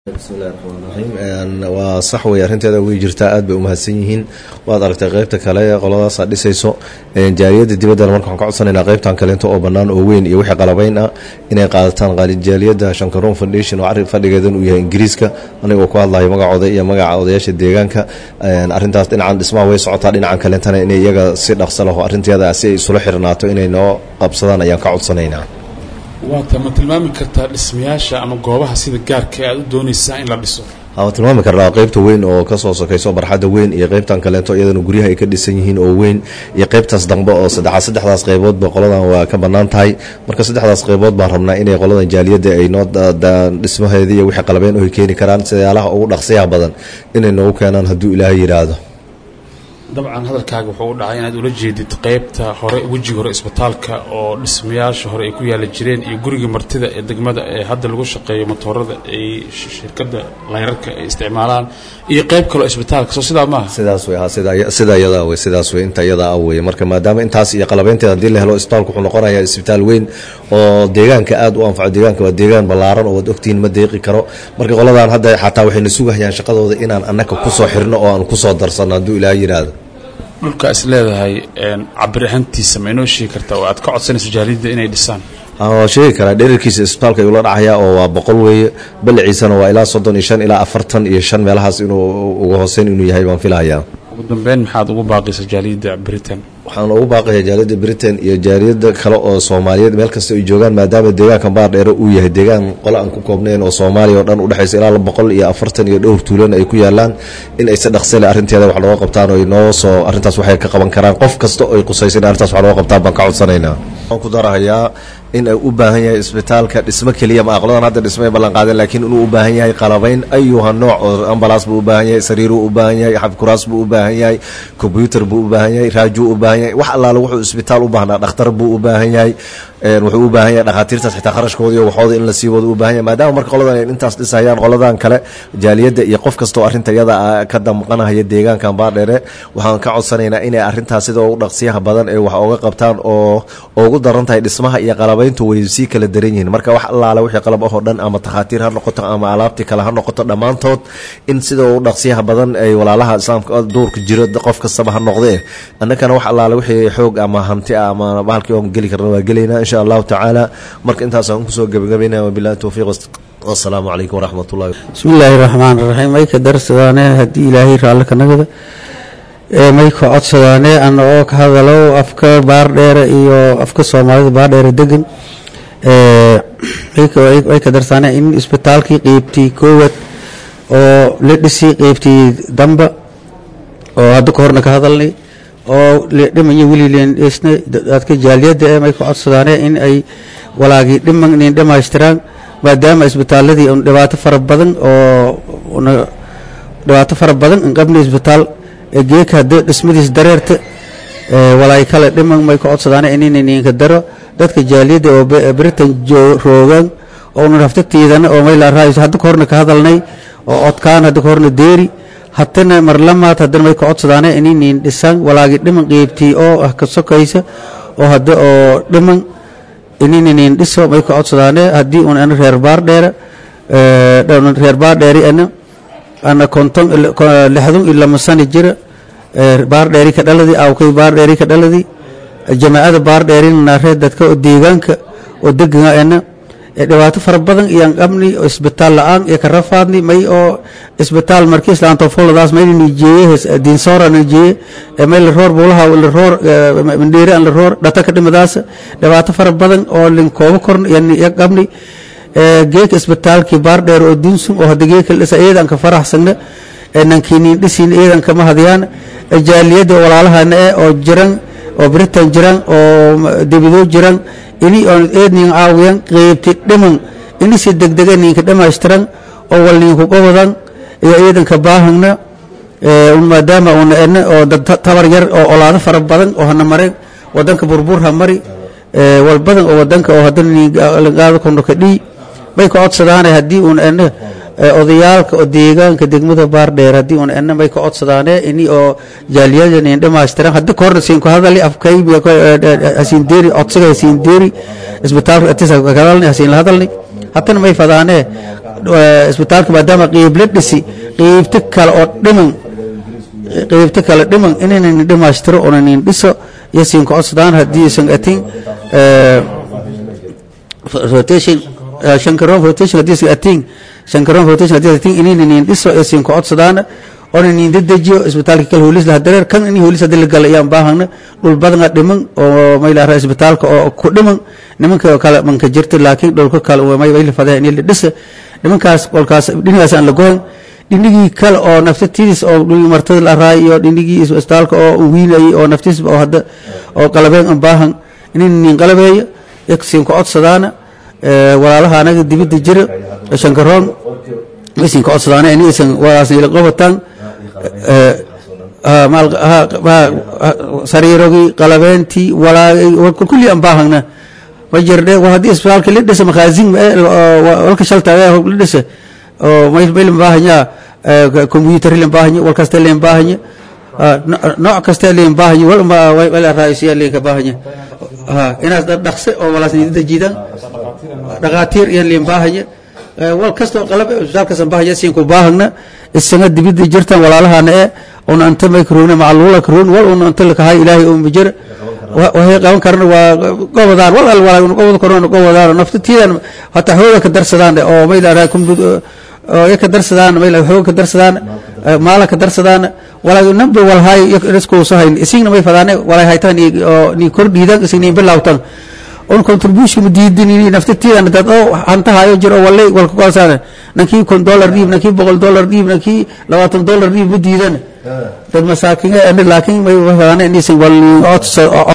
bismillahi raxmaan raxiim waa sax wey arrinteeda way jirtaa aad bay umahadsan yihiin waad aragtay qeybta kale ee qoladaasa dhisayso jaaliyadda dibaddana marka waxaan ka codsanaynaa qeybtan kaleento oo bannaan oo weyn iyo wixii qalabayn ah inay qaadataan jaaliyadda shankaroon foundation oo arrin fadhigeedan uu yahay ingiriiska anigoo ku hadlayo magacooda iyo magaca odayaasha deegaanka arrintaas dhinacan dhismaha way socotaa dhinacan kaleentana inay iyaga si dhaqso laho arrinteeda si ay isula xirnaato inay noo qabsadaan ayaan ka codsanaynaa waata ma tilmaami kartaa dhismayaasha ama goobaha sida gaarka aad u doonaysaa in la dhiso waa tilmaami karnaa qeybta weyn oo kasoo sokayso barxadda weyn iyo qeybtan kaleeto iyadana guryaha ay ka dhisan yihiin oo weyn iyo qeybtaas dambe oo saddexaad saddexdaas qeyboodba qoladan waa ka bannaan tahay marka saddexdaas qeybood baan rabnaa inay qoladan jaaliyadda ay noo dhismaheeda iyo wixii qalabeyn oo ay keeni karaan sidaalaha ugu dhaqsiyaha badan inay noogu keenaan hadduu ilaahay yidhaahdo dabcan hadalkaaga wuxuu u dhacay inaad ula jeedid qeybta hore wejiga hore isbitaalka oo dhismayaasha hore ay ku yaala jireen iyo guriga martida ee degmada ee hadda lagu shaqeeyo motoorada ay shirkadda layrarka ay isticmaalaan iyo qeyb kaloo isbitaalka soo sidaa maaha sidaas wey sida iyadaa wey sidaas wey inta iyadaa ah wey marka maadaama intaas iyo qalabeynteeda haddii la helo isbitaalku wuxuu noqonayaa isbitaal weyn oo deegaanka aad u anfaco deegaanka waa deegaan ballaaran oo waad ogtihiin ma deeqi karo marka qoladan hadda xataa waxayna sugahayaan shaqadooda inaan annaka kusoo xirno oo aan kusoo darsanno hadduu ilaaha yidhaahdo dhulka is leedahay cabir ahaantiisa ma inoo sheegi kartaa oo aad ka codsanayso jaaliyadda inay dhisaan waa sheegi karaa dherarkiisa isbitaalka ayuu la dhacayaa oo waa boqol weeye balliciisana waa ilaa soddon iyo shan ilaa afartan iyo shan meelahaas inuu uga hooseyn inuu yahay baan filahayaa ugu dambeyn maxaad ugu baaqaysa jaaliyadda britain waxaan ugu baaqayaa jaaliyadda britain iyo jaaliyadda kale oo soomaaliyeed meel kasta ay joogaan maadaama deegaanka baardheere uu yahay deegaan qole aan ku koobnayn oo soomaaliya oo dhan udhexaysa ilaa boqol iyo afartan iyo dhowr tuulan ay ku yaalaan in ay si dhaqsale arrinteeda wax looga qabtaan oo noo soo arrintaas waxay ka qaban karaan qof kasta oo ay qusaysa in arrintaas wax looga qabtaan baan ka codsanaynaa waxaan ku darahayaa in ay u baahan yahay isbitaalka dhismo keliya ma aqladan hadda dhismo ay ballan qaadeen laakiin inuu u baahan yahay qalabayn ayuha nooc oo ambalaas buu u baahan yahay sariiruu u baahan yahay xabkuraas buu u baahan yahay kombyuutar buu u baahan yahay raajuu u baahan yahay wax allaale wuxuu isbitaal u baahnaa dhakhtar buu u baahan yahay wuxuu u baahan yahay dhakhaatiirtaas xitaa kharashkooda iyo waxooda in la sii wado u baahan yahay maadaama marka qoladan ay intaas dhisayaan qoladan kale jaaliyadda iyo qof kasta oo arrinta iyada ka damqanahaya deegaankan baardheere waxaan ka codsanaynaa inay arrintaas sida ugu dhaqsiyaha badan ee wax ooga qabtaan oo ugu daran tahay dhismaha iyo qalabayntu way sii kala daran yihiin marka wax allaale wixii qalab ahoo dhan ama takhaatiir ha noqoto ama alaabtii kale ha noqoto dhammaantood in sida ugu dhaqsiyaha badan ay walaalaha islaamka duurka jiro qof kastaba ha noqdee annakana wax allaale wixii xoog ama hanti ah ama bahalkii oon geli karna waa gelaynaa insha allahu tacaala marka intaasaan kusoo gebagabaynaya wabilahi towfiiq wasalaamu calaykum waraxmat ullahi bismi illaahi raxmaan raxiim may ka darsadaane haddii ilaahay raalli ka nagada may ka codsadaane ana oo ka hadalo afka baardheere iyo afka soomaalida baardheere degan way ka darsaane in isbitaalkii qeybtii koowaad oo la dhisi qeybtii damba oo hadda ka horna ka hadalnay oo dhimanya welilen dhisna dadka jaaliyadda ee may ka codsadaane in ay walaagii dhiman inay dhammaystiraan maadaama isbitaaladii un dhibaato fara badan oo dhibaato fara badan in qabna isbitaal geeka hadda dhismadiis dareerta walaay kale dhiman may ka codsadaane inayninka daro dadka jaaliyadda oo britain roogaan oo una raftatiidana oo mayla raayso hadda ka horna ka hadalnay oo codkaan hadda ka horna deeri hatana marlamaad haddana may ka codsadaane inaynin dhisaan walaagii dhiman qeybtii oo ah ka sokaysa oo hadda oo dhiman inaynin dhiso may ka codsadaane haddii un ana reer baardheere reer baardheeri ana ana konton lixdun iyo lama sani jira baardheeri ka dhaladi awkay baardheeri ka dhaladi jamaacada baardheerina reer dadka oo deegaanka oo degana ana dhibaato fara badan iyaan qabni oo isbitaal la-aan iyo ka rafaadni may oo isbitaal markii islaanto foladaas mayna nijeeye diinsoora nijeeye may la roor buulaha la roor mandheere aan la roor dhata ka dhimadaas dhibaato fara badan oo lin koobo korn iyo qabni geeka isbitaalkii baardheer oo diinsum oo hadda geeka dhisa iyadan ka faraxsagna nankiinin dhisiin iyadan kama hadiyaan jaaliyadda walaalahana eh oo jiran oo britain jiran oo debidoo jiran ini oon eednin caawiyan qeybti dhiman ini si degdega ninka dhammaystiran oo wal ninku qobodan iyo iidanka baahagna maadaama una ena oo dad tabar yar oo olaado fara badan oo hana mareen wadanka burbur ha mari wal badan oo wadanka oo hadana ningaado kono ka dhii bay ka codsadaane haddii un ena odayaalka oo deegaanka degmada baardheer haddii un ena bay ka codsadaane ini oo jaaliyada nin dhammaystiran hadda ka horna siin ku hadali afkaybi hasiin deeri codsiga hasiin deeri isbitaalka atisa ka hadalni hasiin la hadalni haddana may fadaane isbitaalka maadaama qeyb la dhisi qeybta kale oo dhiman qeybta kale dhiman inaynan dhimaystiro onanin dhiso iyo siin ka codsadaan haddii isan atin rotation shankaroon rotation haddii isan atin shankaroon rotation haddii atin inaynan dhiso iyo siin ka codsadaan onanin dedejiyo isbitaalka kale hoolis laha dareer kan in hoolis haddii la gala ayaan baahana dhul badana dhiman oo maylaara isbitaalka oo ku dhiman nimanka kale manka jirta laakiin dhulka kale may la fadeen in la dhisa nimankaas qolkaas dhinacaas aan la goyn dhinigii kale oo naftatiis oo dhulii martada la raay iyo dhinigii isbitaalka oo wiinayay oo naftiis oo hadda oo qalabeen aan baahan inin nin qalabeeyo yaksin ka codsadaana walaalaha anaga dibadda jira shankaroon isin ka codsadaana in isan walaasna ila qobataan sariirogii qalabeentii walaagay kulli aan baahana ma jirdhe war haddii isbitaalka la dhisa makhaazin walka shalta la dhisa oo mayl baahanya computer len baahanya wal kasta len baahanya nooc kasta len baahanya wal wala raayisiya len ka baahanya inaas dhaqse oo walaas nidida jiidan dhaqaatiir iyo len baahanya wal kasta qalab isbitaalkaas baahanya siin ku baahna isaga dibida jirtan walaalahana ee una anta may karoona macluula karoon wal una anta lakahay ilaahay oo majira waxay qaban karana waa gobodaan wal al walaa gobod korona gobodaan naftatiidan hata xooga ka darsadaan oo may la oo ka darsadaan may la xooga ka darsadaan maala ka darsadaan walaa number wal hay isku soo hayn isigna may fadaane walaa haytaan oo ni kordhiidan isigna bilawtan on contribution ma diidin in naftatiidan dad oo hanta hayo jiro walay walka qoosaan nankii kun dollar dhiib nankii boqol dollar dhiib nankii labaatan dollar dhiib ma diidan dad masaakiin laakiin may fadaane in isin wal